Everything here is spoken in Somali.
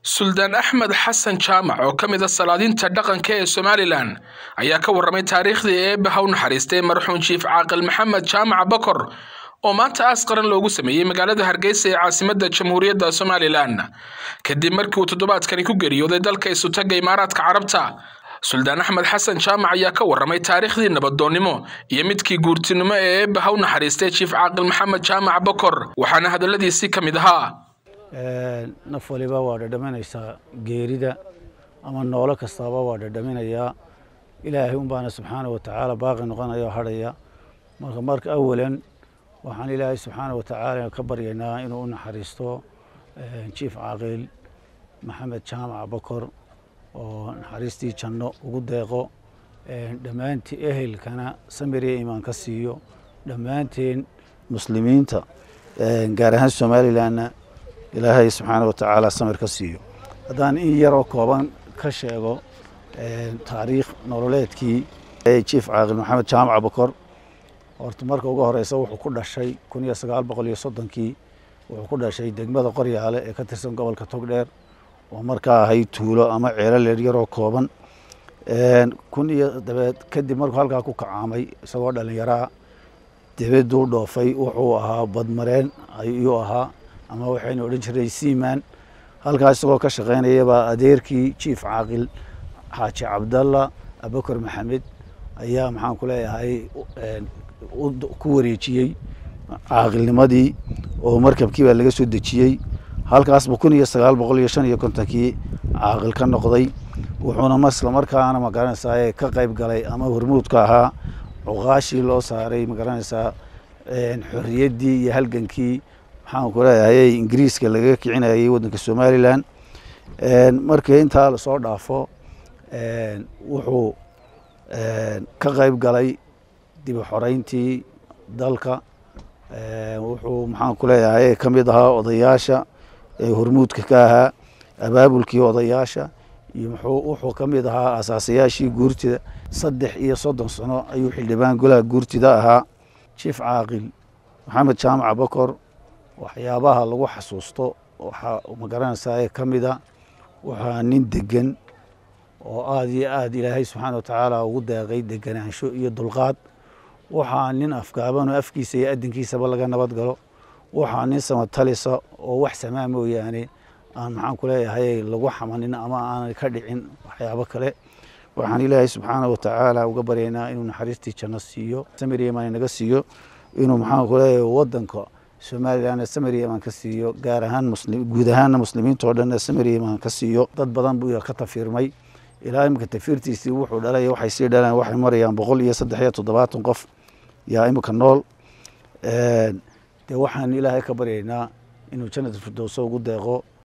suldaan axmed xasan jaamac oo ka mid a salaadiinta dhaqanka ee somalilan ayaa ka warramay taariikhdii eebbe ha u naxariistay marxuum jiif caaqil maxamed jaamac bakor oo maanta aas qaran loogu sameeyey magaalada hargeysa ee caasimadda jamhuuriyadda somalilan kadib markii uu toddobaadkani ku geeriyooday dalka isutaga imaaraadka carabta suldaan axmed xasan jaamac ayaa ka warramay taariikhdii nabadoonnimo iyo midkii guurtinimo ee eebbe ha u naxariistay jiif caaqil maxamed jaamac bakor waxaana hadalladiisii ka mid ahaa naf waliba waa dhadhaminaysaa geerida ama noolo kastaaba waa dhadhaminayaa ilaahay unbaana subxaana wa tacaala baaqi noqonaya oo hadhaya marka marka awalan waxaan ilaahay subxaana wa tacaala ka baryaynaa inuu u naxariisto jiif caaqil maxamed jaamac bakor oo naxariistii janno ugu deeqo dhammaantii ehelkana samiriya imaan ka siiyo dhammaanteen muslimiinta gaar ahaan somalilanna ilaahay subxaana wa tacaala samir ka siiyo haddaan in yaroo kooban ka sheego taariikh nololeedkii jiif caaqil maxamed jaamac bakor horta marka ugu horeysa wuxuu ku dhashay kun iyo sagaal boqol iyo soddonkii wuxuu ku dhashay degmada qoryaale ee ka tirsan gobolka togdheer oo markaa ahayd tuulo ama ceelo leeryaroo kooban kun iyo dabeed kadib markuu halkaa ku kacaamay isagoo dhalinyaraa debeduu dhoofay wuxuu ahaa badmareen ayuu ahaa ama waxaynu odhan jiray seaman halkaas isagoo ka shaqaynayabaa adeerkii jiif caaqil xaaji cabdalla abakar maxamed ayaa maxaan ku leeyahay ku wareejiyey caaqilnimadii oo markabkii baa laga soo dejiyey halkaasba kun iyo sagaal boqol iyo shan iyo kontonkii caaqil ka noqday wuxuuna masla markaana magaranaysaa ka qayb galay ama hormuudka ahaa cuqaashii loo saaray magaranaysaa xorriyaddii iyo halgankii maxaan ku leeyahay ingiriiska lagaga kicinayay waddanka somalilan markii intaa lasoo dhaafo wuxuu ka qayb galay dib u xoreyntii dalka wuxuu maxaan ku leeyahay ka mid ahaa odayaasha hormuudka ka ahaa abaabulkii odayaasha iyo wuxuu ka mid ahaa asaasayaashii guurtida saddex iyo soddon sano ayuu xildhibaan golaha guurtida ahaa jiif caaqil maxamed jaamac bakor waxyaabaha lagu xasuusto waxaa magaranaysaa ka mida waxaa nin degan oo aada iyo aada ilaahay subxaana wa tacaala ugu deeqay deganaansho iyo dulqaad waxaa nin afgaaban oo afkiisa iyo adinkiisaba laga nabad galo waxaa nin samatalisa oo wax samaa mooyaane aan maxaan ku leeyahay lagu xamanin ama aanay ka dhicin waxyaabo kale waxaan ilaahay subxaana wa tacaala uga baryaynaa inuu naxariistii janno siiyo samiryaman naga siiyo inuu maxaan ku leeyahay waddanka somalilanna samiryaman ka siiyo gaar ahaan guud ahaanna muslimiinta oo dhanna samiryaman ka siiyo dad badan buu ka tafiirmay ilaa imika tafiirtiisii wuxuu dhalay waxay sii dhalaan waxay marayaan boqol iyo saddex iyo toddobaatan qof yaa imika nool dee waxaan ilaahay ka baryaynaa inuu jannat firdowso ugu deeqo